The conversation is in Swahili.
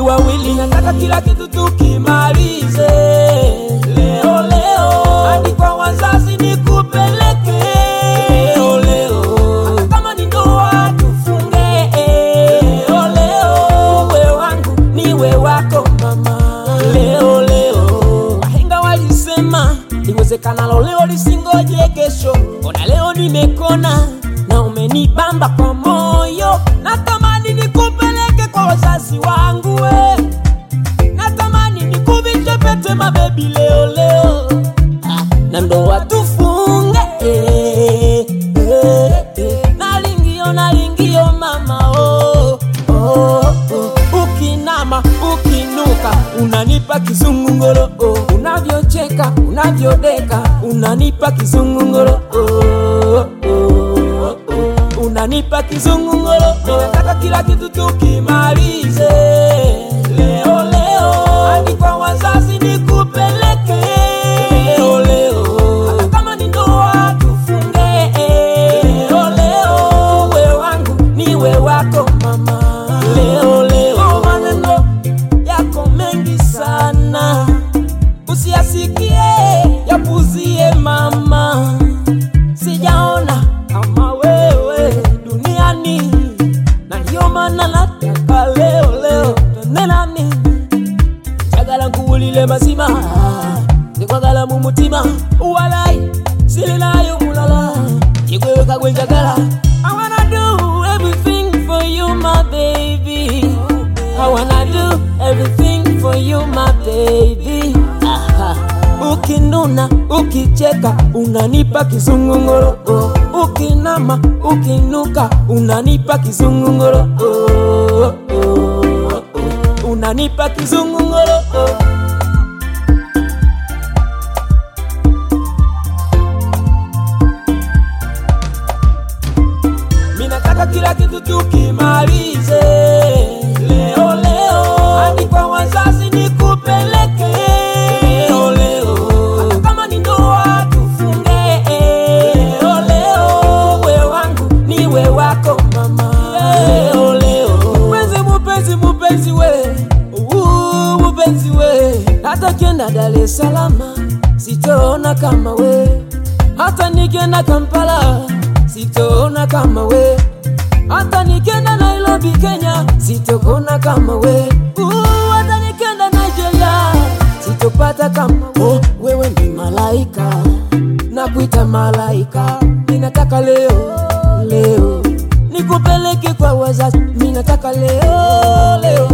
wawili, nataka kila kitu tukimalize leo leo, hadi kwa wazazi nikupeleke leo leo, hata kama ni ndoa tufunge leo leo, uwe wangu niwe wako mama leo leo. Wahenga walisema liwezekanalo leo lisingoje kesho, ona leo nimekona na umenibamba kwa moyo, natamani nikupeleke kwa wazazi wangu we natamani nikuvishe pete mabebi leo leo Ah, na ndoa tufunge eh, eh, eh. nalingio nalingio mama oh, oh, oh. ukinama ukinuka unanipa kizungungoro oh. unavyocheka unavyodeka unanipa kizungungoro oh, oh, oh. unanipa kizungungoro oh. nataka kila kitu tukimalize leo leo hadi kwa wazazi nikupeleke leo leo hata kama ni ndoa tufunge leo leo uwe wangu niwe wako mama leo leo maneno yako mengi sana usiyasikie yapuzie mama sijaona kama wewe duniani na ndio maana nataka leo leo tonenani njagala nkuwulile mazima ndikwagala mu mutima walayi silinayo mulala igweweka gwe njagala I wanna do everything for you my baby I wanna do everything for you my baby Aha. Ukinuna, ukicheka, unanipa kizungungoro oh. Ukinama, ukinuka, unanipa kizungungoro oh, oh, oh. Unanipa kizungungoro oh. Minataka kila kitu tukimalize leo leo, hadi kwa wazazi nikupeleke leo leo, hata kama ni ndoa tufunge leo leo, uwe wangu niwe wako mama leo leo, mupenzi mupenzi mupenzi we Uu, mupenzi we, hata kienda Dar es Salaam sitoona kama we, hata nikienda Kampala sitoona kama we, hata nikienda Nairobi Kenya sitokona kama we, Uu, hata nikienda Nigeria sitopata kama oh, wewe ni malaika na kuita malaika, ninataka leo leo nikupeleke kwa wazazi, ninataka leo leo